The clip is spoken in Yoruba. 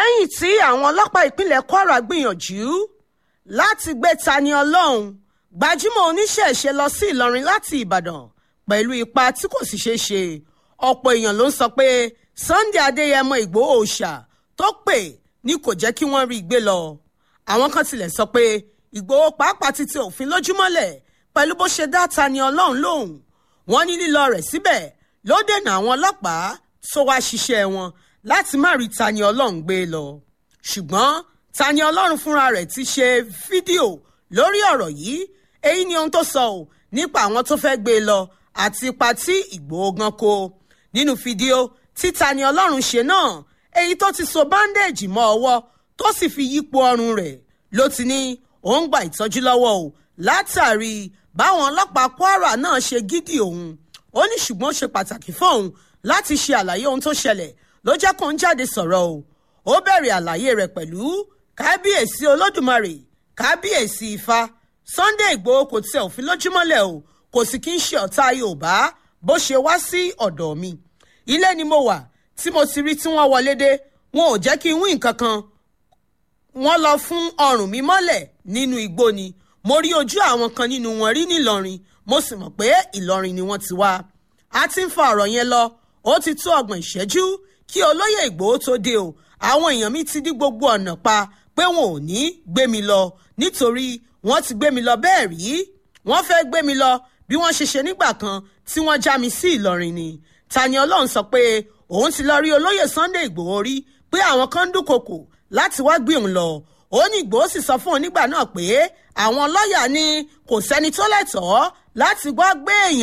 lẹ́yìn tí àwọn ọlọ́pàá ìpínlẹ̀ kwara gbìyànjú láti gbé tani ọlọ́run gbajúmọ̀ oníṣẹ̀ṣe lọ sí ìlọrin láti ìbàdàn pẹ̀lú ipa tí kò sì ṣeé ṣe ọ̀pọ̀ èèyàn ló ń sọ pé sunday adéyẹmọ ìgbòho òòṣà tó pè ní kò jẹ́ kí wọ́n rí i gbé lọ àwọn kan tilẹ̀ sọ pé ìgbòho pàápàá ti tẹ òfin lójúmọ́lẹ̀ pẹ̀lú bó ṣe dá tani ọlọ́run lóhùn wọ́n ní lílọ rẹ̀ síbẹ̀ ló dènà àwọn ọlọ́pàá tó wá ṣiṣẹ́ wọn láti má rí tani ọlọ́run gbé lọ ṣùgbọ́n tani ọlọ́run fúnra rẹ̀ ti ṣe fídíò lórí ọ̀rọ̀ yìí èyí ni ohun tó sọ ọ́ nípa àwọn tó fẹ́ gbé lọ àti ipa tí ìgbòho gan kó nínú fídíò tí tani ọlọ́run ṣe náà èyí tó ti so báńdéèjì mọ́ ọwọ́ tó sì fi yípo ọrùn rẹ̀ ló ti ní òun gba ìtọ́jú lọ́wọ́ o látàrí báwọn ọlọ́pàá kwara náà ṣe gídì òun ó ní ṣùgbọ́n ó ṣe pàtàkì fóun láti ṣe àlàyé ohun tó ṣẹlẹ̀ ló jẹ́ kó ń jáde sọ̀rọ̀ o ó bẹ̀rẹ̀ àlàyé rẹ̀ pẹ̀lú kábíyèsí olódùmarè kábíyèsí ifá sunday igbòho kò tẹ òfin lójúmọ́lẹ̀ o kò sì kí ń ṣe ọ̀tá yorùbá bó ṣe wá sí ọ̀dọ̀ mi ilé ni mo wà tí mo ti rí tí wọ́n wọlé dé wọn ò jẹ́ kí n wí nǹkan kan wọ́n lọ fún ọrùn mi mọ́lẹ̀ nínú igbó ni mo rí ojú àwọn kan nínú wọn rí nílọrin mo sì mọ̀ pé ìlọrin ni wọ́n ti wá a ti ń fa ọ̀rọ̀ yẹn lọ ó ti tó ọgbọ̀n ìṣẹ́jú kí olóyè ìgbòho tó dé o àwọn èèyàn mi ti dí gbogbo ọ̀nà pa pé wọn ò ní gbé mi lọ nítorí wọ́n ti gbé mi lọ bẹ́ẹ̀ rí wọ́n fẹ́ gbé mi lọ bí wọ́n ṣe ṣe nígbà kan tí wọ́n já mi sí ìlọrin ni tani ọlọ́run sọ pé òun ti lọ rí olóyè sunday ìgbòho rí pé àwọn kan ń dúnkokò láti wá gbé òun lọ ó ní ìgbòho sì sọ fún òun nígbà náà pé àwọn lọ́ọ̀yà ní kò sẹ́ni tó lẹ́tọ̀ọ́ láti wá gbé èèyàn